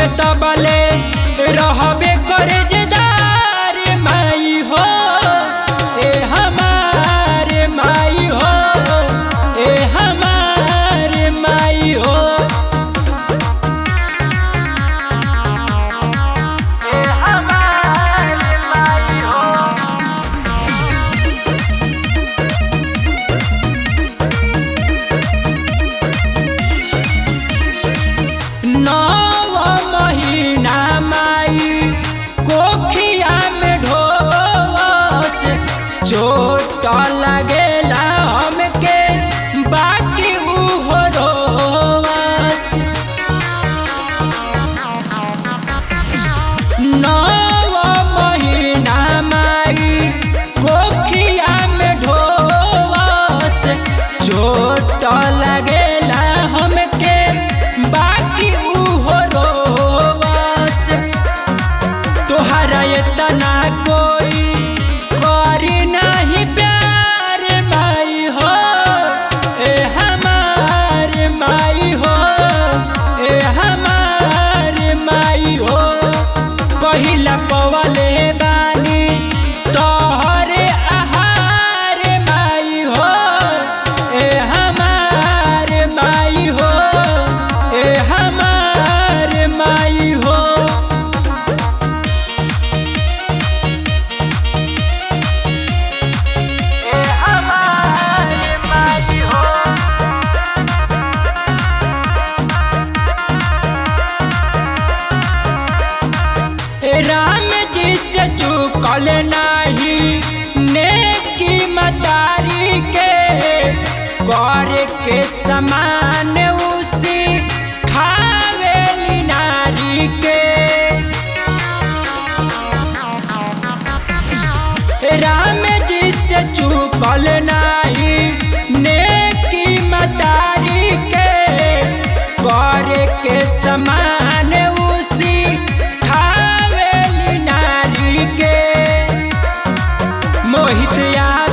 में तबले रहबे करे जदार माई हो ए हमारे माई हो ए हमारे माई हो ए हमारे माई हो नव महीना माई कोखिया में ढोस चोट लगेला हमके बाकी उहो रोवस नव महीना माई कोखिया में ढोवस चोट लगेला हमके बाकी उहो रोवस तोहरा इतना कोई करी नहीं प्यार माई हो ए हमार माई हो ए हमार माई हो पहिला पवले बानी तोहरे आहार माई हो ए हमार माई हो ए हमार माई हो ए हमारे माई हो ए राम जी से चुकल नाही नेकी मतारी के कर के समान उसी खावेली नारी के राम जी से चुकल नाही नेकी मतारी के कर के समान उसी खावेली नारी के मोहित या